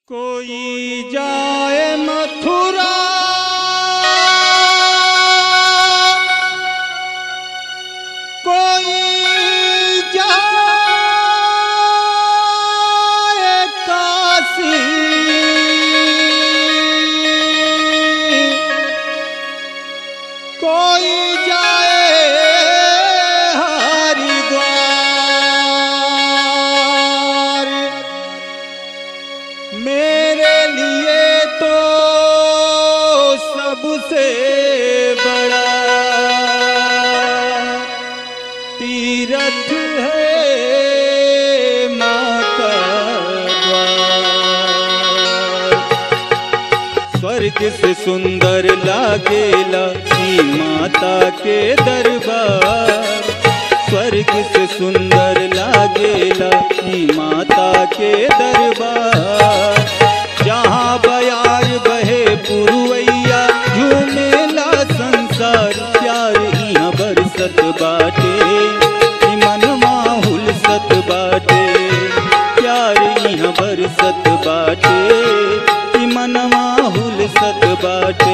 कोई जाए मथुरा कोई जाए काशी कोई जाए हरिद्वार मेरे लिए तो सबसे बड़ा तीरथ है माता द्वार स्वर्ग से सुंदर लागेला ई माता के दरबार स्वर्ग से सुंदर लागेला ई माता के दरबार जहाँ बयार बहे पुरवैया झूमेला संसार प्यार इहाँ बरसत बाटे ई मनवा हुलसत बाटे प्यार इहाँ बरसत बाटे ई मनवा हुलसत बाटे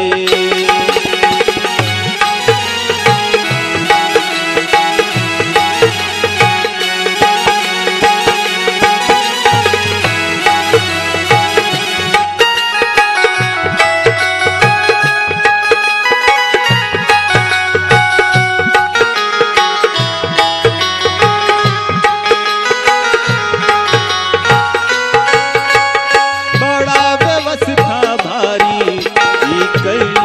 बड़ा व्यवस्था भारी ई कैली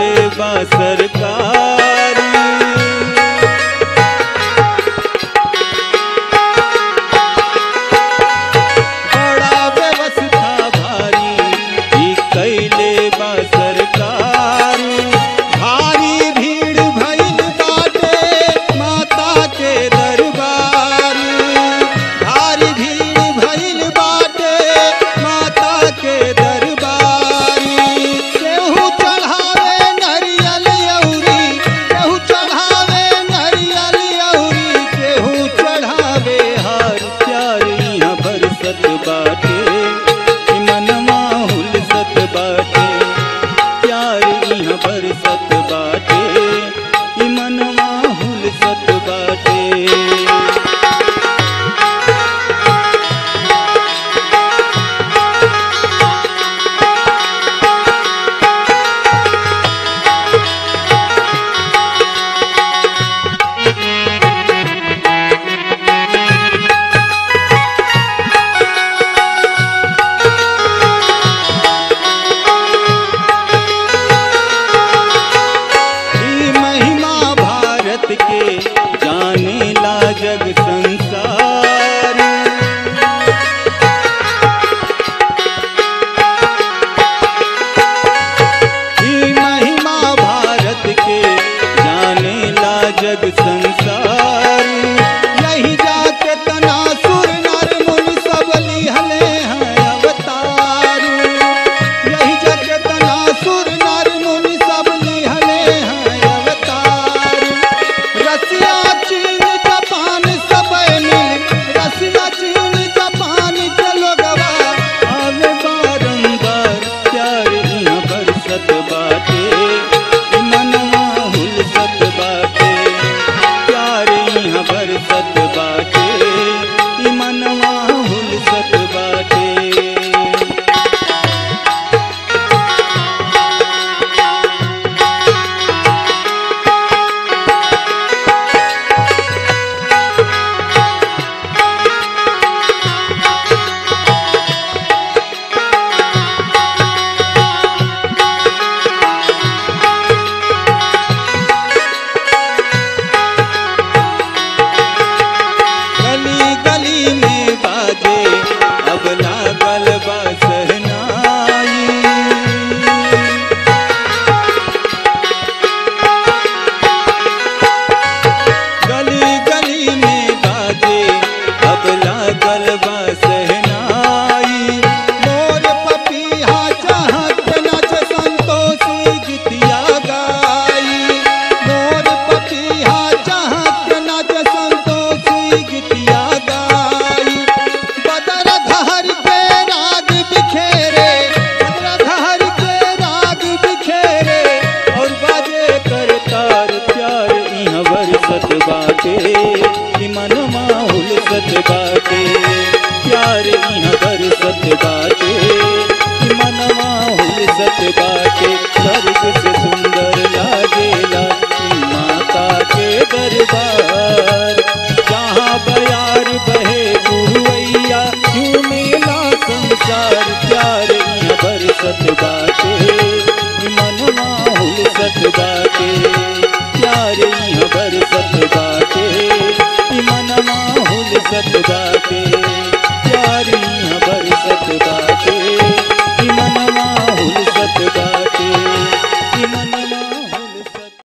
बाटे प्यार यहाँ बरसत बाटे ई मनवा हुलसत बाटे स्वर्ग से सुंदर लागेला ई माता के दरबार जहाँ बयार बहे पुरवैया झूमेला संसार प्यार यहाँ बरसत बाटे ई मनवा हुलसत बाटे प्यार यहाँ बरसत बाटे ई मनवा हुलसत बाटे